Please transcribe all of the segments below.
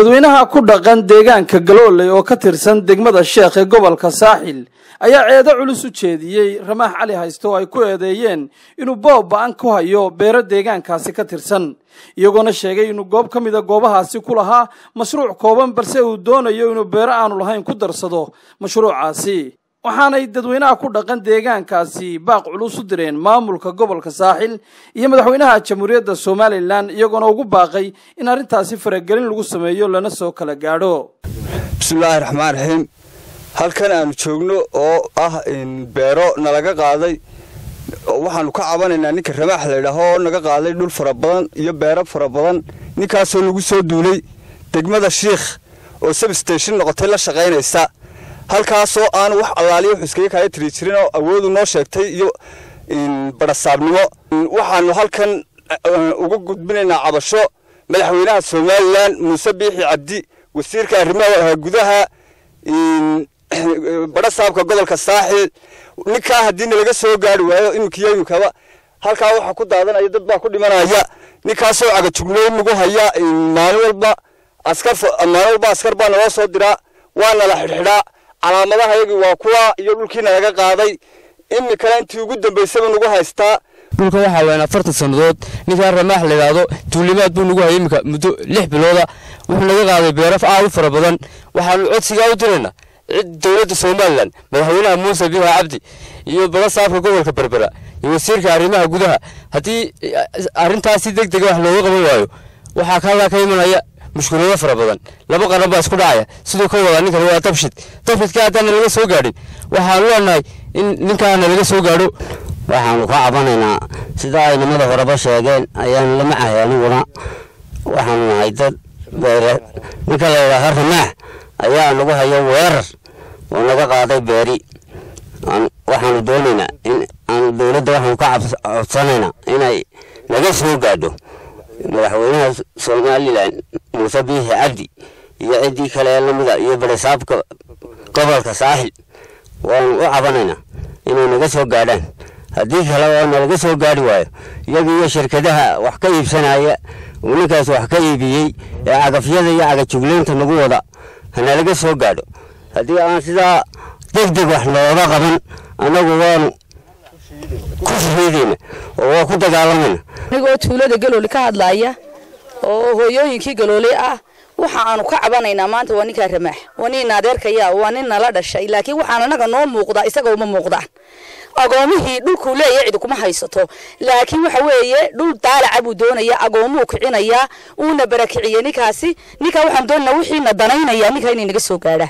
dadweynaha ku dhaqan deegaanka galooley oo ka tirsan degmada sheekh ee gobolka saaxil ayaa ceedo culus u jeediyey ramaax cali hayste oo ay ku eedeeyeen inuu boob ba-an ku hayo beero deegaankaasi ka tirsan iyagoona sheegay inuu goob ka mida goobahaasi ku lahaa mashruuc kooban balse uu doonayo inuu beero aanu lahayn ku darsado mashruucaasi waxaanay dadweynaha ku dhaqan deegaankaasi baaq culus u direen maamulka gobolka saaxil iyo madaxweynaha jamhuuriyadda somalilan iyagoona ugu baaqay in arrintaasi faragelin lagu sameeyo lana soo kala gaadho bismillaahi raxmaan raxiim halkan aanu joogno oo ah beero nalaga qaaday waxaanu ka cabanaynaa ninka ramaax laydhaah oo naga qaaday dhul fara badan iyo beero fara badan ninkaasoo nagu soo duulay degmada shiikh oo sabstation noqotay la shaqaynaysa halkaasoo aanu wax allaaliya wax iskaga kaaya tiri jirin oo awoodu noo sheegtay iyo barasaabnimo waxaanu halkan uga gudbinaynaa cabasho madaxweynaha somalilan muuse biixi cabdi wasiirka arrimaha gudaha barasaabka gobolka saaxil ninkaa haddii nalaga soo gaari waayo iminkiyo iminkaba halkaa waxaa ku daadanaya dad baa ku dhimanaya ninkaasoo cagajugloyn nagu haya maalin walba askar maalin walba askar baa naloo soo diraa waa nala xidhxidhaa calaamadaha yagii waa kuwa iyo dhulkii nalaga qaaday iminkana intii ugu dambaysaba nagu haystaa dhulka waxaa weyn afartan sannadood ninkaa ramaax layidhaahdo tuulimaad buu nagu hayay iminka muddo lix bilooda wuxuu naga qaaday beeraf aad u fara badan waxaanu codsigaa u dirayna cid dowladda somalilan madaxweynaha muuse biixi cabdi iyo balasaabka gobolka berbera iyo wasiirka arrimaha gudaha haddii arrintaas si deg dega wax looga qaban waayo waxaa kalaa ka imanaya mushkulado fara badan laba qaran baa isku dhacaya siduu ka wadaa ninkan waa dabshid dabshidka haddaana laga soo gaadhin waxaanu leenahay in ninkaana laga soo gaadho waxaanu ka cabanaynaa sida ay nimada horeba sheegeen ayaanu lama cahay aniguna waxaanu nahay dad beere ninka la yidhaaha ramaax ayaa nagu hayo weerar oo naga qaaday beeri waxaanu doonaynaa in aanu dowladda waxaanu ka codsanaynaa inay naga soo gaadho madaxweynaha somalilan muuse biixi cabdi iyo ciddii kale ee lamida iyo barisaabka gobolka saaxil waanu u cabanaynaa inay naga soo gaadhaan haddii kale oo nalaga soo gaari waayo iyaga iyo shirkadaha wax ka iibsanaya uu ninkaas wax ka iibiyey ee cagafyada iyo cagajugleynta nagu wada hanalaga soo gaadho haddii aan sidaa deg deg wax looga qaban annagu waanu ku shahiidayna oo waa ku dagaalamayna anigoo tuulada galooli ka hadlaaya oo hooyooyinkii galooli ah waxa aanu ka cabanaynaa maanta waa ninkaa ramaax waa nin adeerkaya waa nin nala dhashay laakiin waxaan anaga noo muuqdaa isaga uma muuqdaan agoomihii dhulkuu leeyahay cidi kuma haysato laakiin waxa weeye dhul daalaca buu doonaya agoomuu kicinayaa uuna barakiciyey ninkaasi ninkaa waxaan doonanaa wixiina danaynaya ninkaa inay naga soo gaadhaan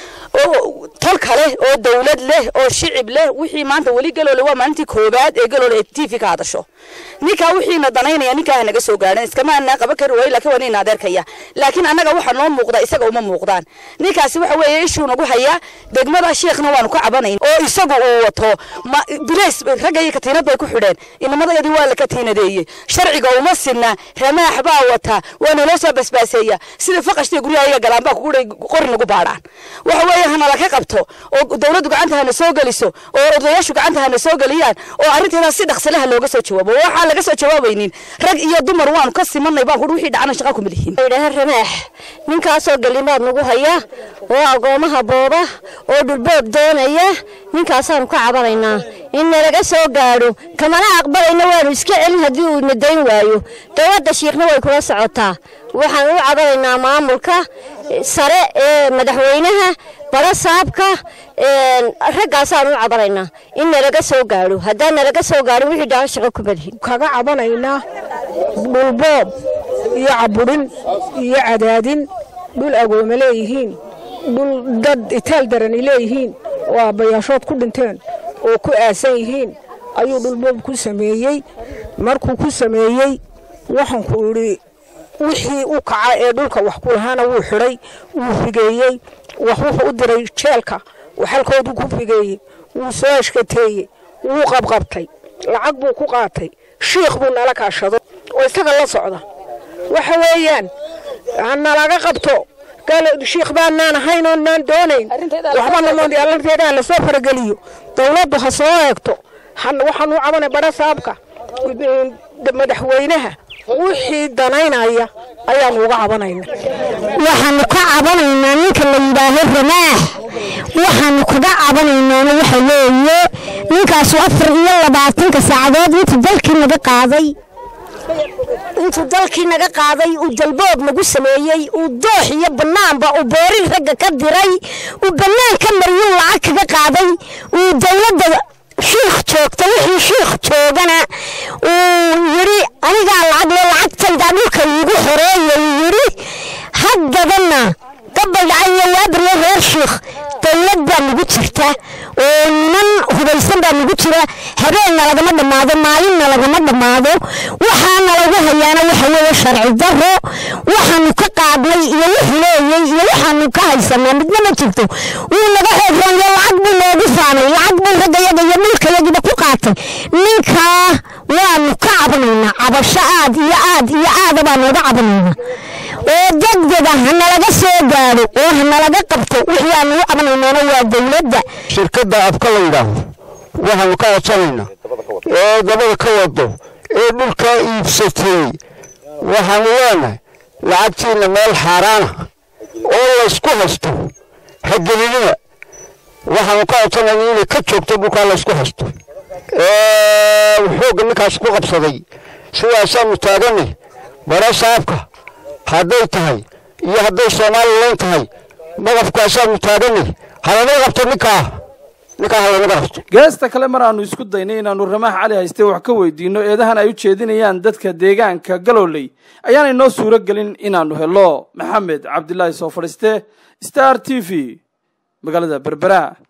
oo tal kale oo dawlad leh oo shicib leh wixii maanta weli galoole waa maalintii koobaad ee galoole ay tv ka hadasho ninkaa wixiina danaynaya ninkaa naga soo gaadhan iskama anaa qaban kari waayo laakiin waa nin adeerkaya laakiin annaga waxaa noo muuqda isaga uma muuqdaan ninkaasi waxa weeye ishuu nagu hayaa degmada sheekhna waanu ka cabanayn oo isagu uu wato bilays ragga iyo katiinad bay ku xidheen inamadayadii waa la katiinadeeyey sharciga uma sinna ramaax baa wata waa naloo soo basbaaseeya sida faqashtiga guryaha iyaga galaan baa kuguhay qori nagu baadhaan waxa weeye hanala ka qabto oo dawladdu gacanta hana soo geliso oo odayaashu gacanta hana soo geliyaan oo arrinteedaas si dhaqsalaha looga soo jawaabo waxaan laga soo jawaabaynin rag iyo dumar waanu ka simanay baan kuhi wixii dhacana shaqa kuma lihiin yidhaha ramaax ninkaasoo gelimaad nagu haya oo agoomaha booba oo dhulboob doonaya ninkaasaanu ka cabanaynaa in nalaga soo gaadho kamana aqbalayna waanu iska celin haddii uu nadayn waayo dowladda shiikhna way kula socotaa waxaan u cabanaynaa maamulka sare ee madaxweynaha barasaabka raggaasaan u cabanaynaa in nalaga soo gaadho haddaan nalaga soo gaadho wixii dhaca shaqo kuma lihin kaga cabanaynaa dhulboob iyo caburin iyo cadaadin dhul agooma leeyihiin dhul dad itaal darani leeyihiin oo aabbayaashood ku dhinteen oo ku aasan yihiin ayuu dhulboob ku sameeyey markuu ku sameeyey waxaanku idhi wixii u kaca ee dhulka wax ku lahaana wuu xidhay wuu figeeyey wax wuxuu u diray jeelka waxalkoodu ku figeeyey wuu soo ashkateeyey wuu qabqabtay lacag buu ku qaatay shiikh buu nala kaashado oo isaga la socda waxa weeyaan nalaga qabto shiikh baanaan ahayn oo naan doonayn waxbanamaalanteedaa lasoo farageliyo dowladdu ha soo eegto waxaan u cabanay bara saabka madaxweynaha wixii danaynaya ayaanu uga cabanayna waxaanu ka cabanaynaa ninka la yidhaaho ramaax waxaanu kaga cabanaynaana waxa leeye ninkaasu afar iyo labaatanka saacadood intuu dalkii naga qaaday intuu dalkii naga qaaday uu dalboob nagu sameeyey uu doox iyo bannaanba uu boorin ragga ka diray uu bannaan ka mariyuu lacag kaga qaaday uu dowladda shiikh joogta wixii shiikh joogana uu yidhi anigaa lacag le lacagtaydaa dhulka iigu xoreeya uu yidhi haddadana gabaldhaca iyo waabaryo reer shiikh dowlad baa nagu jirta oo niman hubaysan baa nagu jira habeenna lagama dhammaado maalinna lagama dhammaado waxaana lagu hayaana waxa weeye sharci daro waxaanu ka qaadnay iyo wuxuu leeyey iyo waxaanu ka haysanaa midna ma jirto wuu naga xoogranyo lacag buu noogu faanay lacag buu raggayaga iyo dhulkayagiba ku qaatay ninkaa waanu ka cabanaynaa cabasho aad iyo aad iyo aada baa nooga cabanaynaa oo degdega hanalaga soo gaadho oo hanalaga qabto wixii aanu u cabanaynaana waa dowladda shirkadda abka la yidhaaho waxaanu ka codsanaynaa ee dabada ka wado ee dhulkaa iibsatay waxaanu leenahay lacagtiina meel xaaraana oo laysku haysto hagelinina waxaanu ka codsanaynaa inay ka joogto dhulkaa laysku haysto xoogga ninkaas ku qabsaday sidaasaanu taaganay bara saabka hadday tahay iyo hadday somalilan tahay maqafkaasaanu taaganay halanaga qabto ninkaa ninkaa halanaga qabto geesta kale mar aanu isku daynay inaannu ramaax cali hayste wax ka weydiinno eedahan ay u jeedinayaan dadka deegaanka galooley ayaanay noo suuro gelin inaannu helo maxamed cabdilaahi soo fadhiiste star t v magaalada berbera